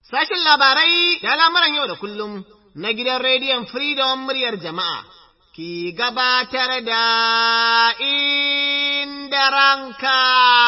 Sashin labarai da al'amuran yau da kullum na gidan rediyon Freedom muryar jama'a ki gabatar da inda ranka.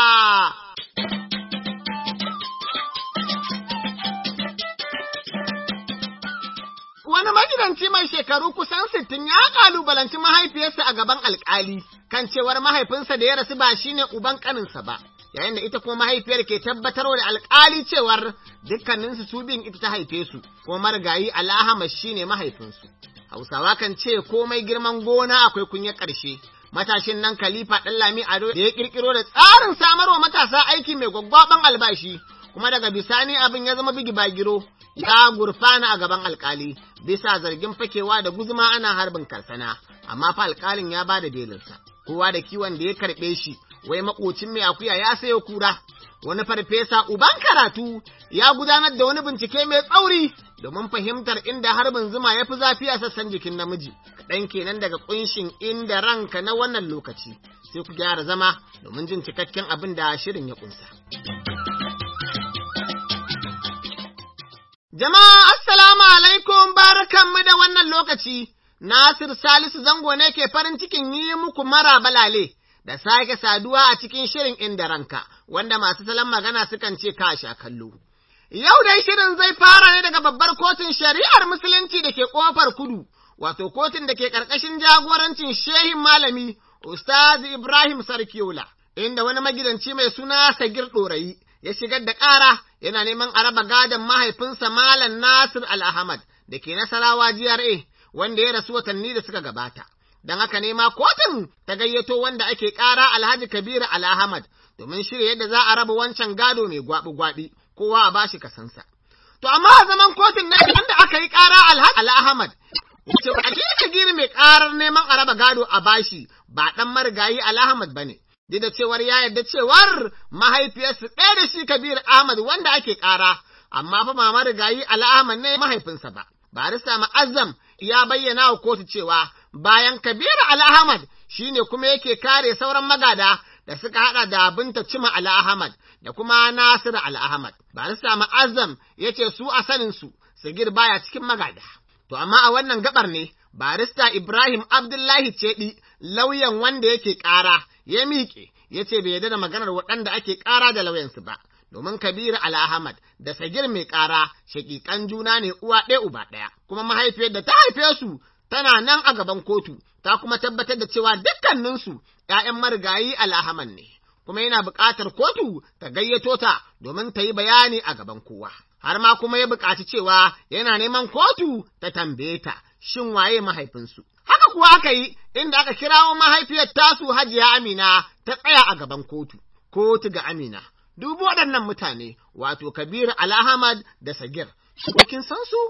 Wani magidanci mai shekaru kusan sittin ya kalubalanci mahaifiyarsa a gaban alkali kan cewar mahaifinsa da ya rasu ba shine uban kaninsa ba. yayin da ita kuma mahaifiyar ke tabbatarwa da alkali cewar dukkaninsu su bin ita ta haife su kuma marigayi al'ahama shine mahaifinsu hausawa kan ce komai girman gona akwai kunya ƙarshe matashin nan khalifa ɗan lami ado da ya ƙirƙiro da tsarin samarwa matasa aiki mai gwaggwaban albashi kuma daga bisani abin ya zama bigi bagiro ya gurfana a gaban alkali bisa zargin fakewa da guzuma ana harbin karsana amma fa alkalin ya ba da belinsa kowa da kiwon da ya karɓe shi wai makocin mai akuya ya sayo kura wani farfesa uban karatu ya gudanar da wani bincike mai tsauri domin fahimtar inda harbin zuma ya fi zafi a sassan jikin namiji kaɗan kenan daga ƙunshin inda ranka na wannan lokaci sai ku gyara zama domin jin cikakken abin da shirin ya ƙunsa. Jama'a assalamu alaikum barakanmu da wannan lokaci Nasir Salisu zango ne ke farin cikin yi muku mara balale. da sake saduwa a cikin shirin inda ranka, wanda masu salon magana sukan ce ka sha kallo. Yau dai shirin zai fara ne daga babbar kotun shari'ar musulunci da ke ƙofar kudu, wato kotun da ke ƙarƙashin jagorancin shehin malami Ustaz Ibrahim Sarkiola, inda wani magidanci mai suna Sagir Ɗorayi ya shigar da ƙara yana neman a raba gadon mahaifinsa Malam Nasir Al-Ahmad da ke Nasarawa GRA, wanda ya rasu watanni da suka gabata. don haka ne ma kotun ta gayyato wanda ake ƙara Alhaji Kabiru Al-Ahmad domin shirya yadda za a raba wancan gado mai gwabi-gwabi kowa a bashi kasansa. To amma a zaman kotun na wanda aka yi ƙara Alhaji Al-Ahmad wace Alhaji Kabiru mai ƙarar neman a raba gado a bashi ba ɗan marigayi Al-Ahmad ba ne. Duk da cewar ya yarda cewar mahaifiyarsu ɗaya da shi Kabiru Ahmad wanda ake ƙara, amma fa ma marigayi Al-Ahmad ne mahaifinsa ba. Barista Ma'azzam ya bayyana wa kotu cewa bayan Kabiru Al-Ahmad shi ne kuma yake kare sauran magada da suka haɗa da binta Cima Al-Ahmad da kuma Nasiru Al-Ahmad. Barista Ma'azzam ya ce su a saninsu, Sagir baya cikin magada. To amma a wannan gabar ne, barista Ibrahim Abdullahi Cedi lauyan wanda yake ƙara ya miƙe, ya ce bai yarda da maganar waɗanda ake ƙara da lauyansu ba. domin Kabiru Al-Ahmad da Sagir mai ƙara shaƙiƙan juna ne uwa ɗaya uba ɗaya, kuma mahaifiyar da ta haife su tana nan a gaban kotu, ta kuma tabbatar da cewa dukkaninsu ‘ya'yan marigayi Al-Ahmad ne, kuma yana buƙatar kotu ta gayyato ta domin ta yi bayani a gaban kowa. Har ma kuma ya buƙaci cewa yana neman kotu ta tambaye ta, shin waye mahaifinsu. Haka kuwa aka yi inda aka kirawo mahaifiyar tasu Hajiya Amina ta tsaya a gaban kotu, kotu ga Amina. dubu waɗannan mutane, wato Kabiru Alhamad da Sagir, kin san su?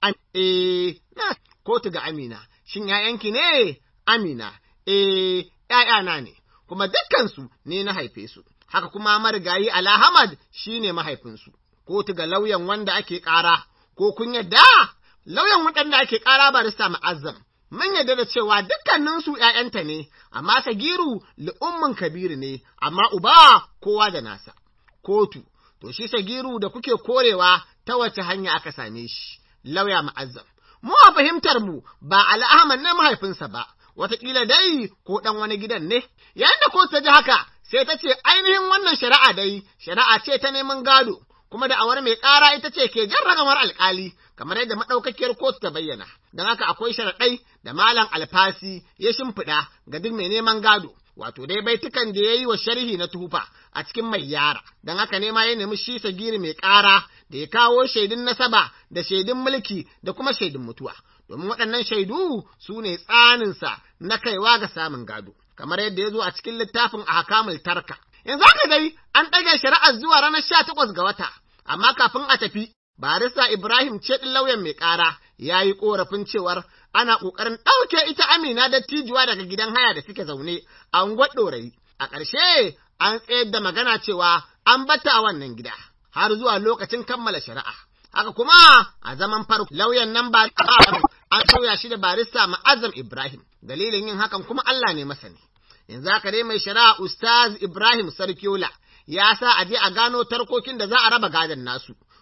Eh, na kotu ga Amina, shin ‘ya'yanki ne? Amina, eh, ‘ya'yana ne, kuma dukkansu ne na haife su, haka kuma marigayi Alhamad shi ne mahaifinsu, kotu ga lauyan wanda ake ƙara, ko kun yadda? Lauyan waɗanda ake ƙara barista ma'azzam. Mun yarda da cewa dukkaninsu ‘ya'yanta ne, amma Sagiru li'ummin Kabiru ne, amma uba kowa da nasa. kotu, to shi sagiru da kuke korewa ta wace hanya aka same shi, lauya ma'azzam. Mu a fahimtar mu ba al'ahman ne mahaifinsa ba, wataƙila dai ko ɗan wani gidan ne, yayin da kotu ta ji haka sai ta ce ainihin wannan shari'a dai shari'a ce ta neman gado, kuma da awar mai ƙara ita ce ke jan ragamar alƙali, kamar yadda maɗaukakiyar kotu ta bayyana, don haka akwai sharaɗai da malam alfasi ya shimfiɗa ga duk mai neman gado. wato dai baitukan da ya yi wa sharhi na tufa a cikin mai yara, don haka ne ma ya nemi shi sagiri mai ƙara da ya kawo shaidun nasaba da shaidun mulki da kuma shaidun mutuwa, domin waɗannan shaidu su ne tsaninsa na kaiwa ga samun gado, kamar yadda ya zo a cikin littafin a hakamul tarka. Yanzu haka dai an ɗage shari'ar zuwa ranar sha takwas ga wata, amma kafin a tafi, barista Ibrahim ce ɗin lauyan mai ƙara ya yi ƙorafin cewar ana ƙoƙarin ɗauke ita Amina da tijuwa daga gidan haya da suke zaune a unguwar ɗorayi. A ƙarshe an tsayar da magana cewa an bata a wannan gida har zuwa lokacin kammala shari'a. Haka kuma a zaman farko lauyan nan ba an sauya shi da barista Ma'azam Ibrahim. Dalilin yin hakan kuma Allah ne masani. Yanzu haka dai mai shari'a Ustaz Ibrahim Sarkiola ya sa a je a gano tarkokin da za a raba gadon nasu.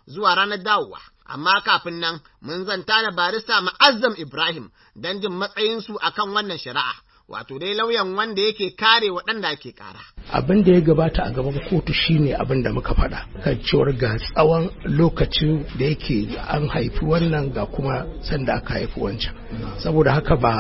zuwa ranar dawowa. Amma kafin nan mun zanta da barista Ma'azzam Ibrahim don jin matsayinsu akan wannan shari'a. Wato dai lauyan wanda yake kare waɗanda ake ƙara. abin da ya gabata a gaban kotu shine abin da muka faɗa kan cewar ga tsawon lokacin da yake an haifi wannan ga kuma sanda aka haifi wancan saboda haka ba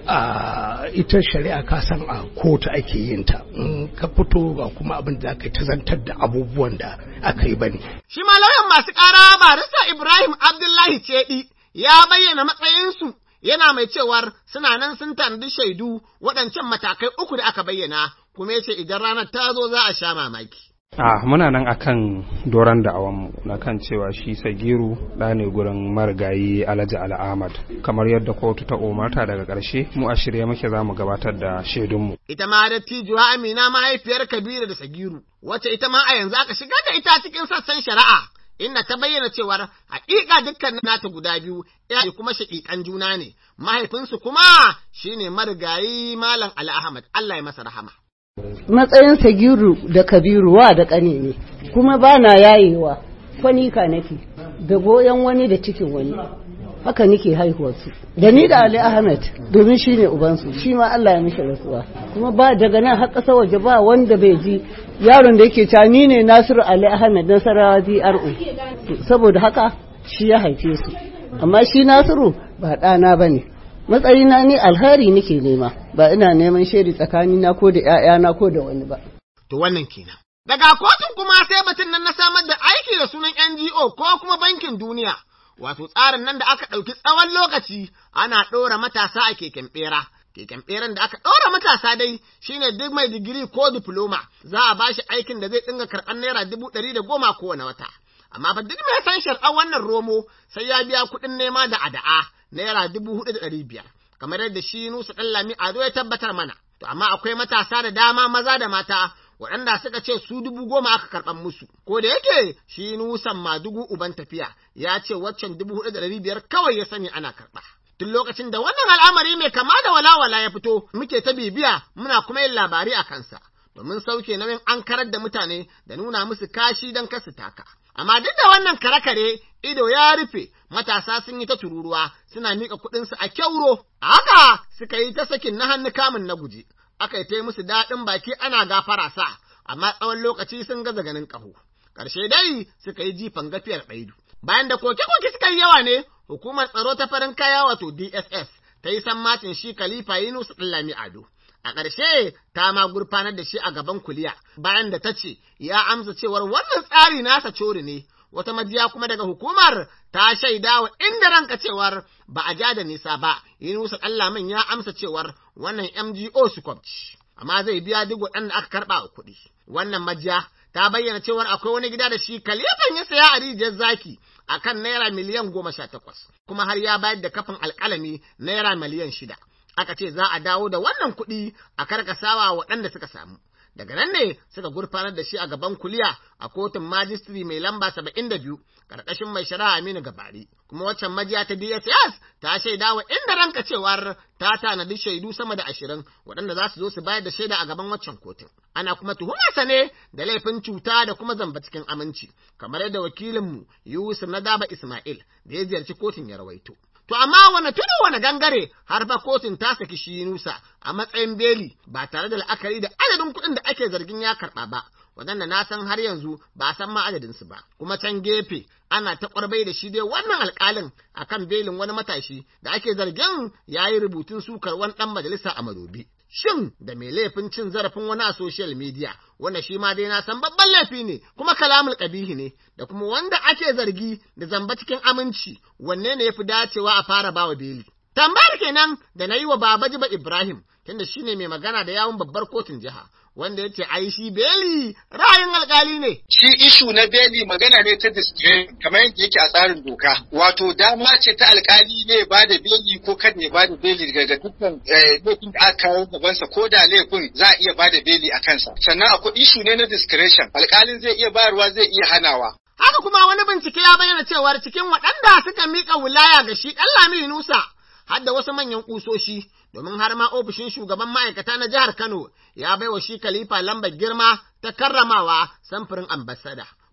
a ita shari'a ka san a kotu ake yin ta in ka fito ba kuma abin da aka ta zantar da abubuwan da aka yi bane Shi ma lauyan masu ƙara barista Ibrahim Abdullahi Cedi ya bayyana matsayinsu yana mai cewar suna nan sun tanadi shaidu waɗancan matakai uku da aka bayyana kuma yace idan ranar ta zo za a sha mamaki. a muna nan akan doron da'awanmu na kan cewa shi sagiru ɗa ne gurin marigayi alhaji al'ahmad kamar yadda kotu ta umarta daga ƙarshe mu a shirye muke za mu gabatar da shaidunmu Ita ma dattijuwa Amina mahaifiyar Kabiru da Sagiru, wacce ita ma a yanzu aka shiga da ita cikin sassan shari'a, inda ta bayyana cewar haƙiƙa dukkan nata guda biyu ya kuma shaƙiƙan juna ne, mahaifinsu kuma shine marigayi Malam Ali Ahmad, Allah ya masa rahama. matsayin sagiru da kabiru wa da ƙane ne kuma ba na yayewa kwanika nake da goyon wani da cikin wani haka nake haihuwarsu da ni da ali ahmed domin shi ne ubansu shi ma allah ya mishi rasuwa kuma ba daga nan har ƙasa waje ba wanda bai ji yaron da yake cewa ni ne nasiru ali ahmed nasarawa dro saboda haka shi ya haife su amma shi nasiru ba ɗana ba ne matsayina ni alheri nake nema ba ina neman shaidi tsakanina ko da ‘ya'yana ko da wani ba. To wannan kenan. Daga kotun kuma sai batun nan na samar da aiki da sunan NGO ko kuma bankin duniya, wato tsarin nan da aka ɗauki tsawon lokaci ana ɗora matasa a keken ɓera. Keken ɓeran da aka ɗora matasa dai shine duk mai digiri ko difloma za a bashi aikin da zai dinga karɓar naira dubu ɗari da goma kowane wata. Amma fa duk mai san shar'ar wannan romo sai ya biya kuɗin nema da ada'a naira dubu hudu da ɗari biyar. kamar yadda shi Nusa ɗan Lami Ado ya tabbatar mana. To amma akwai matasa da dama maza da mata waɗanda suka ce su dubu goma aka karɓan musu. Ko da yake shi Nusan Madugu uban tafiya ya ce waccan dubu hudu da ɗari biyar kawai ya sani ana karɓa. Tun lokacin da wannan al'amari mai kama da walawala ya fito muke ta bibiya muna kuma yin labari a kansa. Domin sauke nauyin an karar da mutane da nuna musu kashi don kasu taka. Amma duk da wannan kare-kare ido ya rufe matasa sun yi ta tururuwa suna miƙa kuɗinsu a kyauro, a haka suka yi ta sakin na hannu kamun na guji, aka yi ta musu daɗin baki ana gafara sa, amma tsawon lokaci sun gaza ganin ƙaho. Ƙarshe dai suka yi jifan gafiyar ɗaidu. Bayan da koke-koke suka yi yawa ne, hukumar tsaro ta farin kaya wato DSS ta yi sammacin shi Khalifa Yunus Lami Ado. A ƙarshe ta ma gurfanar da shi a gaban kuliya bayan da ta ce ya amsa cewar wannan tsari nasa cori ne, wata majiya kuma daga hukumar ta shaida wa inda ranka cewar ba a ja da nisa ba, Yunusa Allamin ya amsa cewar wannan MGO su kwabci, amma zai biya duk waɗanda aka karɓa a kuɗi. Wannan majiya ta bayyana cewar akwai wani gida da shi kalifan ya saya a rijiyar zaki a kan naira miliyan goma sha takwas, kuma har ya bayar da kafin alƙalami naira miliyan shida. Aka ce za a dawo da wannan kuɗi a karkasawa waɗanda suka samu. daga nan ne suka gurfanar da shi a gaban kuliya a kotun majistri mai lamba saba'in da biyu ƙarƙashin mai shari'a Aminu Gabari kuma waccan majiya ta DSS ta shaida wa inda ranka cewar ta tanadi shaidu sama da ashirin waɗanda za su zo su bayar da shaida a gaban waccan kotun ana kuma tuhumarsa ne da laifin cuta da kuma zamba cikin aminci kamar yadda wakilinmu Yusuf Nadaba Ismail da ya ziyarci kotun ya rawaito. To amma wane tudu wane gangare har fa kotun ta saki shi Nusa a matsayin beli ba tare da la'akari da adadin kuɗin da ake zargin ya karɓa ba, waɗanda na san har yanzu ba a san ma adadinsu ba. Kuma can gefe ana ta ƙwarbai da shi dai wannan alƙalin a kan belin wani matashi da ake zargin ya yi rubutun sukar wani ɗan majalisa a madobi. Shin da mai laifin cin zarafin wani a social media, wanda shi ma dai na san babban laifi ne, kuma kalamul ƙabihi ne, da kuma wanda ake zargi da zamba cikin aminci, wanne ne ya fi dacewa a fara bawa beli. Tambayar kenan da na yi wa Baba Jiba Ibrahim, tunda shi ne mai magana da yawun babbar kotun jiha, wanda ya ce ai shi beli ra'ayin alkali ne. Shi ishu na beli magana ne ta discretion kamar yadda yake a tsarin doka. Wato dama ce ta alkali ne ba da beli ko kan ne ba da beli daga dukkan laifin da aka kawo gabansa ko da laifin za a iya ba da beli a kansa. Sannan akwai ishu ne na discretion alkalin zai iya bayarwa zai iya hanawa. Haka kuma wani bincike ya bayyana cewar cikin waɗanda suka miƙa wilaya ga shi ɗan Lami Nusa har da wasu manyan ƙusoshi domin har ma ofishin shugaban ma'aikata na jihar Kano ya baiwa shi Khalifa lambar girma ta karramawa samfurin ambasada.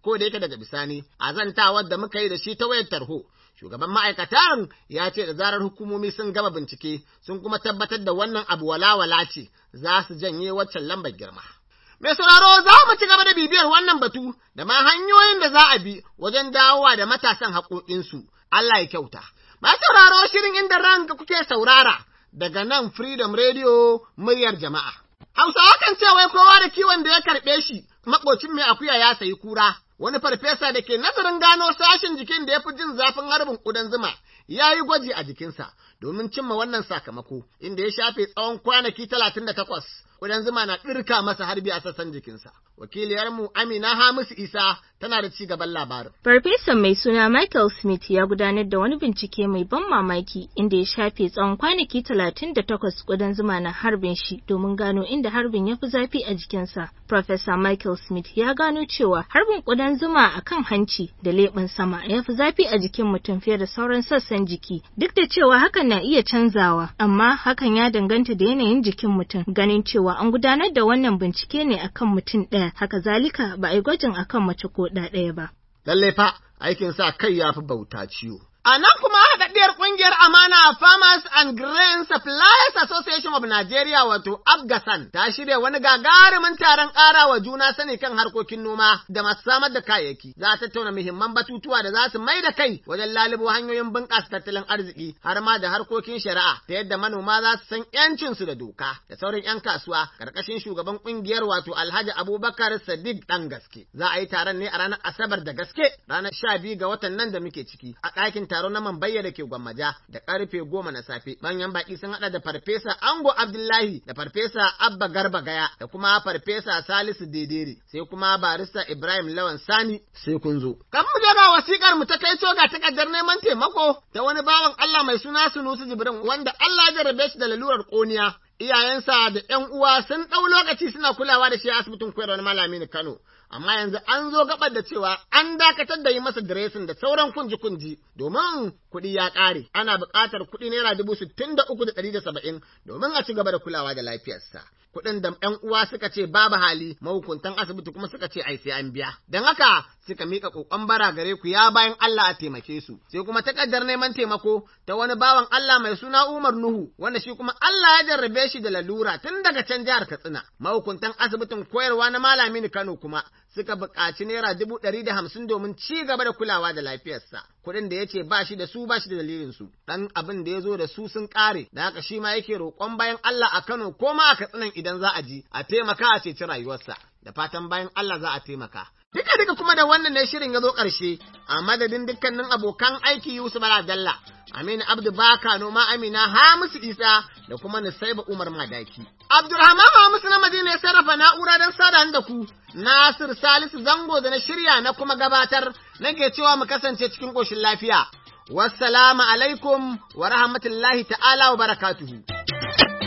ko da yake daga bisani a zantawar da muka yi da shi ta wayar tarho shugaban ma'aikatan ya ce da zarar hukumomi sun gama bincike sun kuma tabbatar da wannan abu walawala ce za su janye waccan lambar girma. Mai sauraro za mu ci gaba da bibiyar wannan batu da ma hanyoyin da za a bi wajen dawowa da matasan haƙoƙinsu. Allah ya kyauta. Ma sauraro shirin inda ranka kuke saurara daga nan Freedom Radio muryar jama'a. Hausawa kan ce wai kowa da kiwon da ya karɓe shi, maƙocin mai akuya ya sayi kura. Wani farfesa da ke nazarin gano sashen jikin da ya fi jin zafin harbin ƙudan zuma ya yi gwaji a jikinsa domin cimma wannan sakamako, inda ya shafe tsawon kwanaki talatin da takwas. Ƙudan zuma na ɗirka masa harbi a sassan jikinsa. Wakiliyarmu Amina Hamisu Isa tana da ci gaban labarin. Farfesan mai suna Michael Smith ya gudanar da wani bincike mai ban mamaki inda ya shafe tsawon kwanaki talatin da takwas ƙudan zuma na harbin shi domin gano inda harbin ya fi zafi a jikinsa. Professor Michael Smith ya gano cewa harbin ƙudan zuma a kan hanci da leɓen sama ya fi zafi a jikin mutum fiye da sauran sassan jiki. Duk da cewa hakan na iya canzawa, amma hakan ya danganta da yanayin jikin mutum ganin cewa an gudanar da wannan bincike ne akan mutum ɗaya, haka zalika ba a yi gwajin akan mace ko ɗa ɗaya ba. Lallai fa aikin sa kai ya fi bauta ciwo. A nan kuma haɗaɗɗiyar ƙungiyar Amana Farmers and Grain Suppliers Association of Nigeria wato Afghasan ta shirya wani gagarumin taron ƙara wa juna sani kan harkokin noma da masu samar da kayayyaki. Za a tattauna muhimman batutuwa da za su mai da kai wajen lalubo hanyoyin bunƙasa tattalin arziki har ma da harkokin shari'a ta yadda manoma za su san ‘yancinsu da doka da sauran ‘yan kasuwa ƙarƙashin shugaban ƙungiyar wato Alhaji Abubakar Sadiq ɗan gaske. Za a yi taron ne a ranar Asabar da gaske ranar sha biyu ga watan nan da muke ciki a ɗakin taro na Mambayya da ke Gwammaja da karfe goma na safe. Manyan baki sun haɗa da Farfesa Ango Abdullahi da Farfesa Abba Garba Gaya da kuma Farfesa Salisu Dedere sai kuma Barista Ibrahim Lawan Sani sai kun zo. Kan mu ga wasikar mu ta kai ga takardar neman taimako ta wani bawan Allah mai suna Sunusi Jibrin wanda Allah ya jarrabe shi da lalurar ƙoniya. Iyayensa da ‘yan uwa sun ɗau lokaci suna kulawa da shi a asibitin koyarwar malami Kano. amma yanzu an zo gabar da cewa an dakatar da yi masa diresin da sauran kunji-kunji domin kuɗi ya ƙare ana buƙatar kuɗi naira dubu sittin da uku da ɗari da saba'in domin a ci gaba da kulawa da lafiyarsa. Kuɗin da ‘yan uwa suka ce babu hali mahukuntan asibiti kuma suka ce ai sai an biya. Don haka suka miƙa ƙoƙon bara gare ku ya bayan Allah a taimake su. Sai kuma takardar neman taimako ta wani bawan Allah mai suna Umar Nuhu wanda shi kuma Allah ya jarrabe shi da lalura tun daga can jihar Katsina. Mahukuntan asibitin koyarwa na Malami Kano kuma suka buƙaci naira dubu ɗari da hamsin domin ci gaba da kulawa da lafiyarsa. Kuɗin da ya ce ba shi da su ba shi da dalilin su. Ɗan abin da ya zo da su sun ƙare, da haka shi ma yake roƙon bayan Allah a Kano ko ma a Katsinan idan za a ji, a taimaka a ceci rayuwarsa. Da fatan bayan Allah za a taimaka. Duka duka kuma da wannan ne shirin ya zo ƙarshe, a madadin dukkanin abokan aiki Yusuf Dalla, Aminu Abdu Baka noma Amina Hamisu Isa da kuma Nusaiba Umar Madaki. Abdulrahman Hamisu na Madina ya sarrafa na'ura don sada da ku, Nasir Salisu Zango da na shirya na kuma gabatar nake cewa mu kasance cikin ƙoshin lafiya. Wassalamu alaikum wa rahmatullahi ta'ala wa barakatuhu.